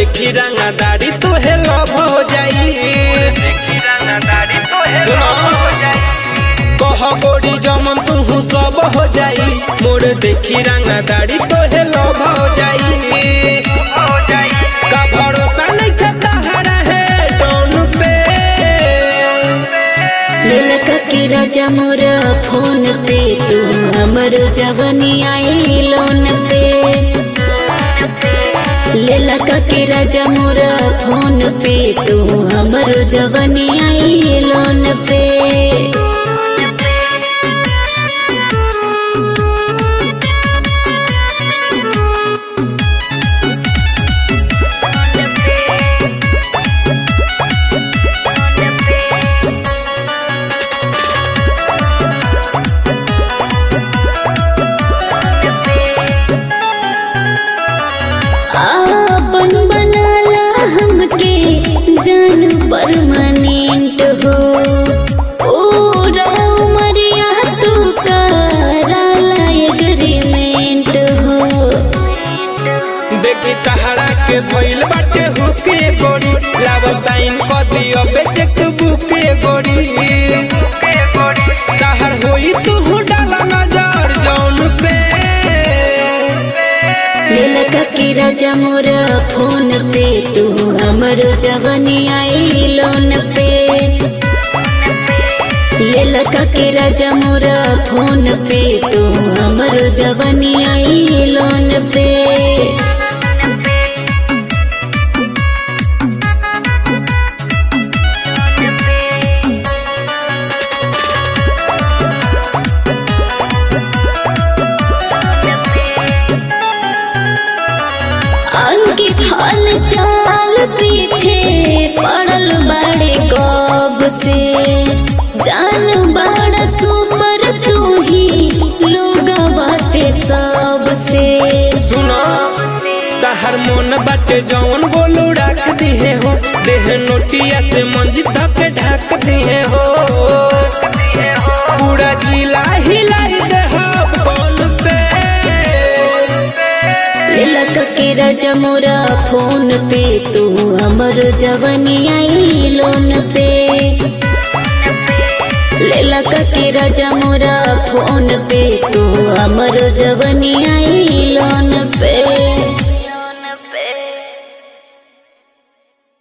देखी रंगदारी तोहे लव हो जाई सुनो कह गोरी जमन तू सब हो जाई मोर देखी रंगदारी तोहे लव हो जाई का भरोसा नहीं खाता हरा है टोन पे लेलक के राजा मोर फोन पे तू हमर जवनी आई लोन पे लेलक के राजा मोर फोन पे तू हमर जवनी आई लोन पे आपन बनाला हमके जान परमानेंट हो पूरा उमरिया तू कराला एग्रीमेंट हो देखी तहरा के भइल बाटे हुके गोरी लाव साइन कर दियो पे चेक बुके गोरी तहर होई तू डाला नजर जौन पे लेलक के राजा मोर फोन पे तू हमर जवनी आई लोन पे लेलक के राजा मोर फोन पे तू हमर जवनी आई लोन पे अंकित हल चाल पीछे पड़ल बड़े कब से जान बड़ा सुपर तू ही लोगवा से सब से सुनो तहर मन बाटे जौन बोलू रख दिहे हो देह नोटिया से मंजी धके ढक दिहे हो पूरा जिला हिलाई दे हो कौन पे लेलक के राजा मोरा फोन पे तू हमर जवनी आई लोन पे लेलक के राजा मोरा फोन पे तू हमर जवनी आई लोन पे